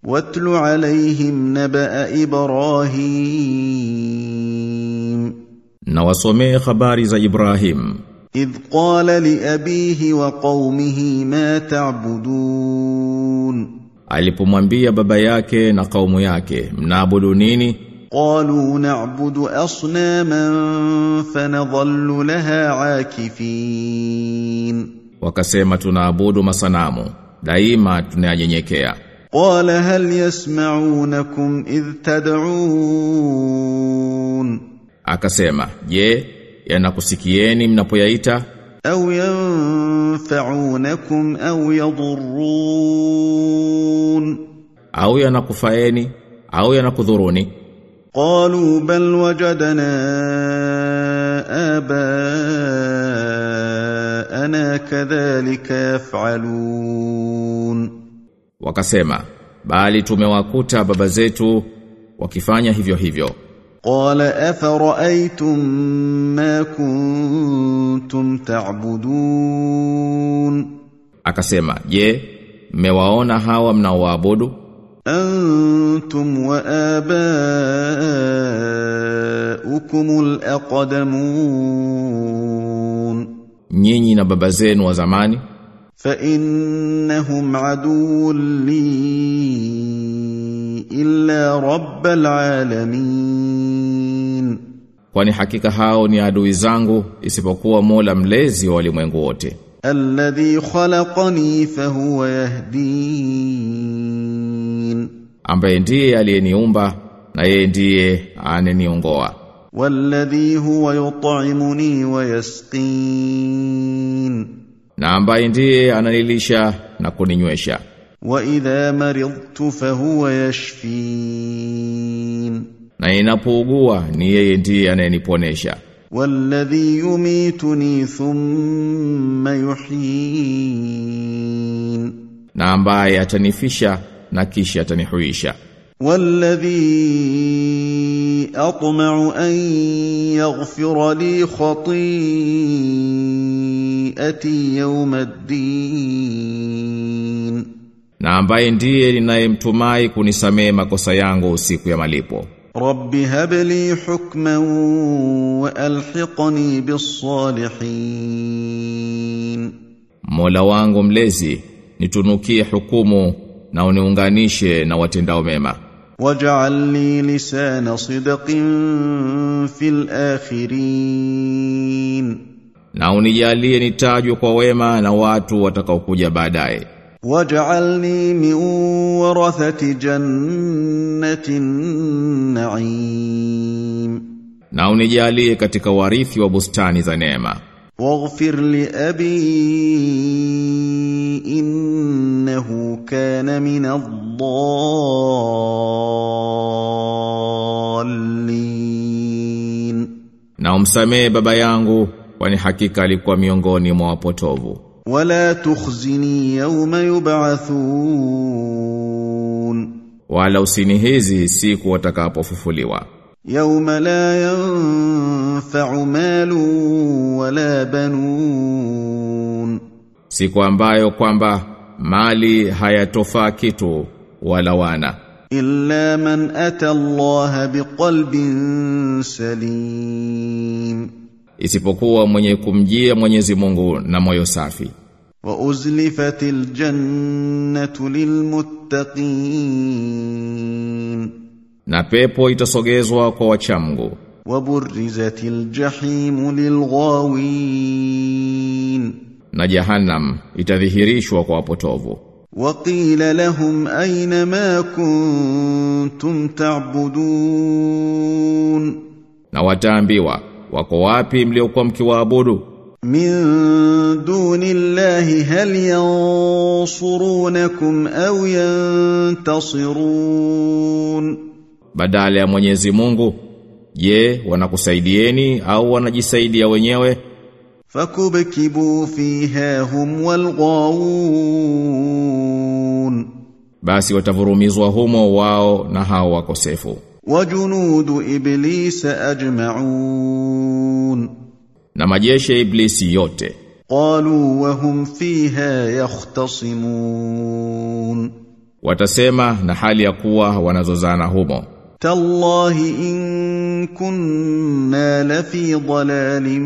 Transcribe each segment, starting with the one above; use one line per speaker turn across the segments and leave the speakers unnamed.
واتل عليهم نبأ إبراهيم
na wasomee habari za Ibrahim
إذ قال لأبيه وقومه ما تعبدون
alipomwambia baba yake na kaumu yake mnaabudu nini
قالوا نعبد أصناما فنظل لها عاكفين
wakasema tunaabudu masanamu daima tunayanyenyekea
قال هل يسمعونكم إذ تدعون
akasema je yanakusikieni mnapoyaita
أو ينفعونكم أو يضرون
au yanakufaeni au yanakudhuruni
قالوا بل وجدنا آباءنا كذلك يفعلون
wakasema bali tumewakuta baba zetu wakifanya hivyo hivyo
قال أفرأيتم ما كنتم تعبدون
akasema je mmewaona hawa mnaoabudu
أنتم وآباؤكم الأقدمون
nyinyi na baba zenu wa zamani
فإنهم عدو لي إلا رب العالمين
kwani hakika hao ni adui zangu isipokuwa Mola mlezi wa walimwengu wote
الذي خلقني فهو يهدين
ambaye ndiye aliyeniumba na yeye ndiye aneniongoa
والذي هو يطعمني ويسقين
na ambaye ndiye ananilisha na kuninywesha
وإذا مرضت فهو يشفين
na ninapougua ni yeye ndiye anayeniponesha
والذي يميتني ثم يحيين
na ambaye atanifisha na kisha atanihuisha
والذي أطمع أن يغفر لي خطيئتي يوم الدين
na ambaye ndiye ninayemtumai kunisamehe makosa yangu siku ya malipo
رب هب لي حكما وألحقني بالصالحين
Mola wangu mlezi nitunukie hukumu na uniunganishe na watendao mema
واجعل لي لسان صدق في الآخرين
na unijalie nitajwe kwa wema na watu watakaokuja baadaye
واجعلني من ورثة جنة النعيم
na unijalie katika warithi wa bustani za neema
واغفر لأبي إنه كان من الضالين
na umsamehe baba yangu kwani hakika alikuwa miongoni mwa wapotovu
ولا تخزني يوم يبعثون
wala usinihizi siku watakapofufuliwa
يوم لا ينفع مال ولا بنون
siku ambayo kwamba mali hayatofaa kitu wala wana
إلا من أتى الله بقلب سليم
isipokuwa mwenye kumjia Mwenyezi Mungu na moyo safi
وأزلفت الجنة للمتقين
na pepo itasogezwa kwa wachamgu
وبرزت الجحيم للغاوين
na jahannam itadhihirishwa kwa wapotovu
وقيل لهم أين ما كنتم تعبدون
na wataambiwa wako wapi mliokuwa mkiwaabudu
من دون الله هل ينصرونكم أو ينتصرون
badala ya Mwenyezi Mungu je wanakusaidieni au wanajisaidia wenyewe
فكبكبوا فيها هم والغاوون
basi watavurumizwa humo wao na hao wakosefu
وجنود إبليس أجمعون
na majeshi ya iblisi yote
قالوا وهم فيها يختصمون
Watasema na hali ya kuwa wanazozana humo.
تالله إن كنا لفي ضلال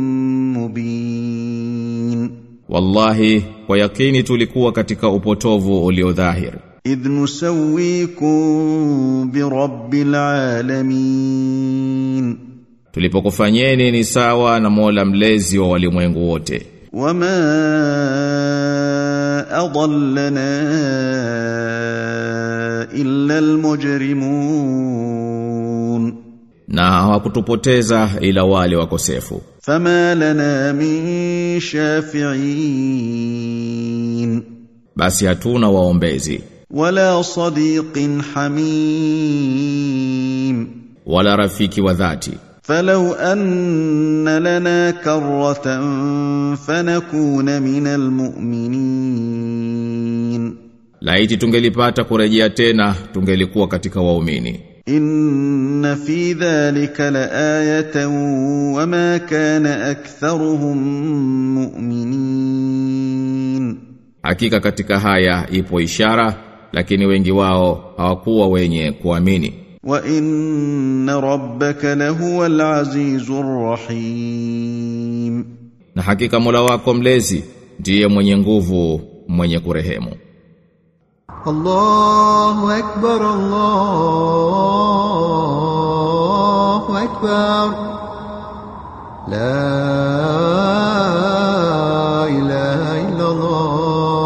مبين
Wallahi kwa yakini tulikuwa katika upotovu uliodhahiri.
إذ نسويكم برب العالمين
Tulipokufanyeni ni sawa na Mola mlezi wa walimwengu wote.
وما أضلنا إلا المجرمون
Na hawakutupoteza ila wale wakosefu.
فما لنا من شافعين
Basi hatuna waombezi
ولا صديق حميم
wala rafiki wa dhati.
فلو أن لنا كرة فنكون من المؤمنين
Laiti tungelipata kurejea tena tungelikuwa katika waumini.
إن في ذلك لآية وما كان أكثرهم مؤمنين
Hakika katika haya ipo ishara lakini wengi wao hawakuwa wenye kuamini.
وإن ربك لهو العزيز الرحيم
Na hakika Mola wako mlezi ndiye mwenye nguvu, mwenye kurehemu.
الله أكبر الله أكبر لا إله إلا الله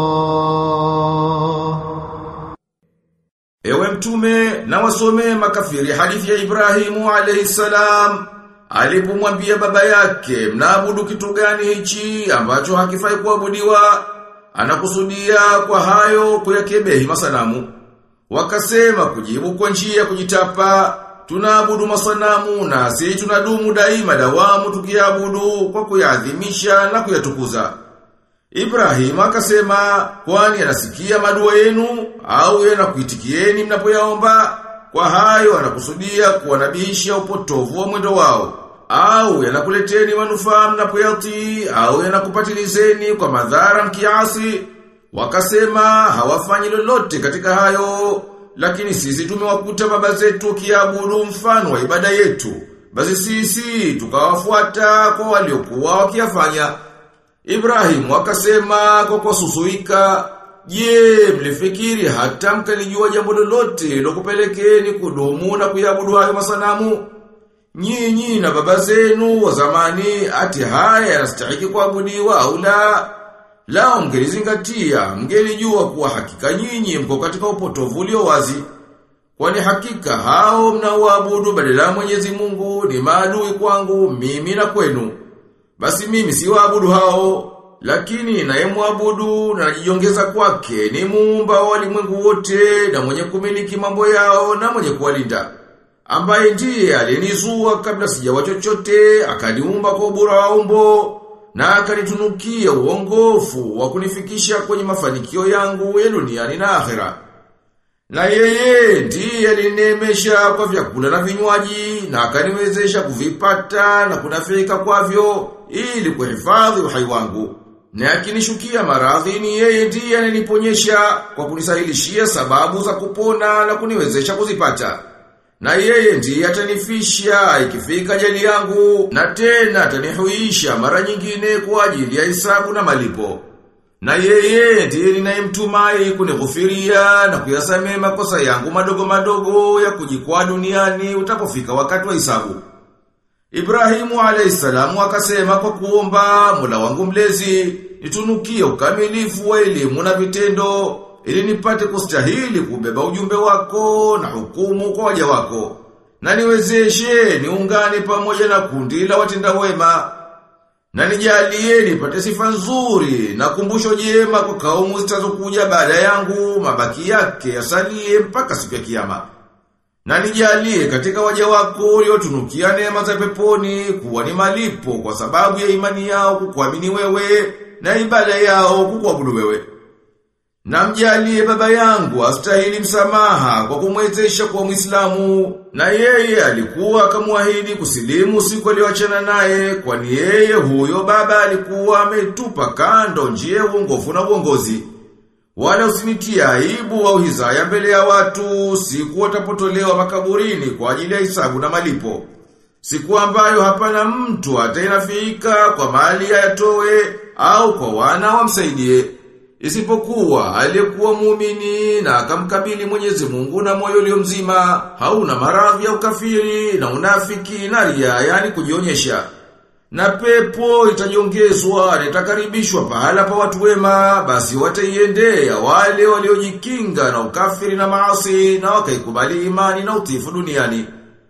Ewe mtume na wasomee makafiri hadithi ya Ibrahimu alayhi salam alipomwambia baba yake mnaabudu kitu gani hichi ambacho hakifai kuabudiwa anakusudia kwa hayo kuyakebehi masanamu wakasema kujibu kwa njia ya kujitapa tunaabudu masanamu na si tunadumu daima dawamu tukiabudu kwa kuyaadhimisha na kuyatukuza Ibrahim akasema kwani anasikia madua yenu au yanakuitikieni mnapoyaomba kwa hayo anakusudia kuwanabihisha upotovu wa mwendo wao au yanakuleteni manufaa mnapoyatii au yanakupatilizeni kwa madhara mkiasi wakasema hawafanyi lolote katika hayo lakini sisi tumewakuta baba zetu kiabudu mfano wa ibada yetu basi sisi tukawafuata kwa waliokuwa wakiyafanya Ibrahim akasema kwa kususuika, "Je, mlifikiri hata mkalijua jambo lolote lokupelekeni kudumu na kuyabudu hayo masanamu? Nyinyi na baba zenu wa zamani ati haya yanastahili kuabudiwa au la? Lao mngelizingatia, mngelijua kuwa hakika nyinyi mko katika upotovu ulio wazi. Kwani hakika hao mnaoabudu badala ya Mwenyezi Mungu ni maadui kwangu mimi na kwenu. Basi mimi si waabudu hao, lakini naye muabudu na najiongeza kwake ni muumba wa walimwengu wote na mwenye kumiliki mambo yao na mwenye kuwalinda. Ambaye ndiye alinizua kabla sijawa chochote, akaniumba kwa ubora wa umbo na akanitunukia uongofu wa kunifikisha kwenye mafanikio yangu ya duniani na akhera. Na yeye ndiye alinemesha kwa vyakula na vinywaji na akaniwezesha kuvipata na kunafika kwavyo ili kuhifadhi uhai wangu. Na akinishukia maradhi ni yeye ndiye ananiponyesha kwa kunisahilishia sababu za kupona na kuniwezesha kuzipata. Na yeye ndiye atanifisha ikifika jali yangu na tena atanihuisha mara nyingine kwa ajili ya hisabu na malipo. Na yeye ndiye ninayemtumai kunighufiria na kuyasamehe makosa yangu madogo madogo ya kujikwaa duniani utapofika wakati wa hisabu. Ibrahimu alayhisalamu akasema kwa kuomba Mola wangu mlezi nitunukie ukamilifu wa elimu na vitendo ili nipate kustahili kubeba ujumbe wako na hukumu kwa waja wako. Na niwezeshe niungane pamoja na kundi la watenda wema na nijalie nipate sifa nzuri na kumbusho jema kwa kaumu zitazokuja baada yangu mabaki yake yasalie mpaka siku ya kiyama. Na nijalie katika waja wako uliotunukia neema za peponi kuwa ni malipo kwa sababu ya imani yao kukuamini wewe na ibada yao kukuabudu wewe. Na mjalie baba yangu astahili msamaha kwa kumwezesha kwa Muislamu na yeye alikuwa akamwahidi kusilimu siku aliyoachana naye kwani yeye huyo baba alikuwa ametupa kando njia ya uongofu na uongozi. Wala usinitie aibu au hizaya mbele ya watu siku watapotolewa makaburini kwa ajili ya hisabu na malipo. Siku ambayo hapana mtu atainafika kwa mali ayatowe au kwa wana wamsaidie. Isipokuwa aliyekuwa muumini na akamkabili Mwenyezi Mungu na moyo ulio mzima, hauna maradhi ya ukafiri na unafiki na ria, yani kujionyesha. Na pepo itajiongezwa na itakaribishwa pahala pa watu wema, basi wataiendea wale waliojikinga na ukafiri na maasi na wakaikubali imani na utifu duniani.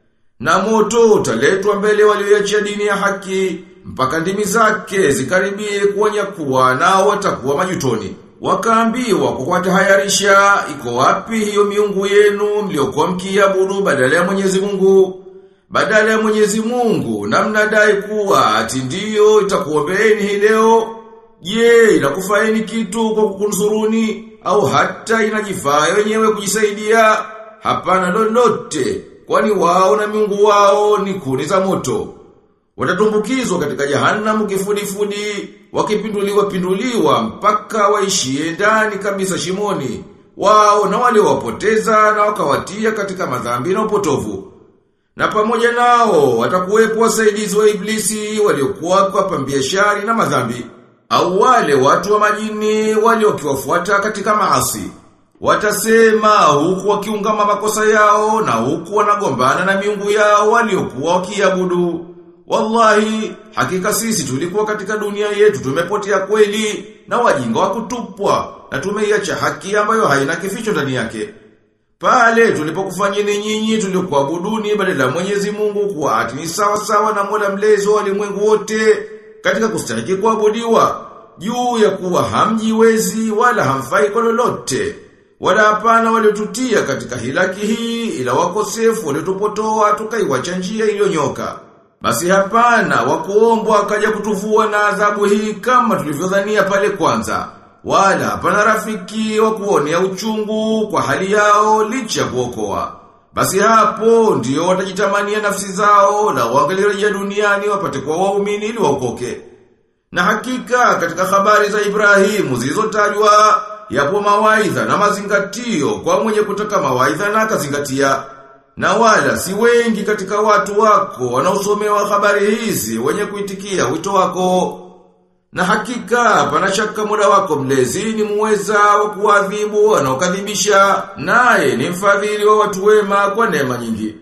Na moto utaletwa mbele walioiachia dini ya haki, mpaka ndimi zake zikaribie kuwanyakuwa nao watakuwa majutoni. Wakaambiwa kwa kuwatahayarisha, iko wapi hiyo miungu yenu mliokuwa mkiabudu badala ya Mwenyezi Mungu? Badala ya Mwenyezi Mungu na mnadai kuwa ati ndiyo itakuombeeni hii leo. Je, inakufaeni kitu kwa kukunsuruni au hata inajifaa wenyewe kujisaidia? Hapana lolote, kwani wao na miungu wao ni kuni za moto. Watatumbukizwa katika jahanamu kifudifudi, wakipinduliwa pinduliwa mpaka waishie ndani kabisa shimoni. Wao na wale wapoteza na wakawatia katika madhambi na upotovu. Na pamoja nao watakuwepo wasaidizi wa iblisi waliokuwa kwa pambia shari na madhambi. Au wale watu wa majini waliokiwafuata katika maasi. Watasema huku wakiungama makosa yao na huku wanagombana na miungu yao waliokuwa wakiabudu. Wallahi, hakika sisi tulikuwa katika dunia yetu tumepotea kweli na wajinga wa kutupwa na tumeiacha haki ambayo haina kificho ndani yake. Pale tulipokufanyeni nyinyi tuliokuabuduni badala ya Mwenyezi Mungu kuwa ati ni sawa sawa na Mola mlezi wa walimwengu wote katika kustahiki kuabudiwa juu ya kuwa hamjiwezi wala hamfai kwa lolote wala hapana waliotutia katika hilaki hii ila wakosefu waliotupotoa tukaiwacha njia iliyonyoka. Basi hapana wakuombwa akaja kutuvua na adhabu hii kama tulivyodhania pale kwanza. Wala hapana rafiki wa kuonea uchungu kwa hali yao licha kuokoa. Basi hapo ndio watajitamania nafsi zao na wangelirejea duniani wapate kwa waumini ili waokoke. Na hakika katika habari za Ibrahimu zilizotajwa yapo mawaidha na mazingatio kwa mwenye kutaka mawaidha na akazingatia. Na wala si wengi katika watu wako wanaosomewa habari hizi wenye kuitikia wito wako. Na hakika pana shaka muda wako mlezi ni muweza wa kuadhibu wanaokadhibisha naye ni mfadhili wa watu wema kwa neema nyingi.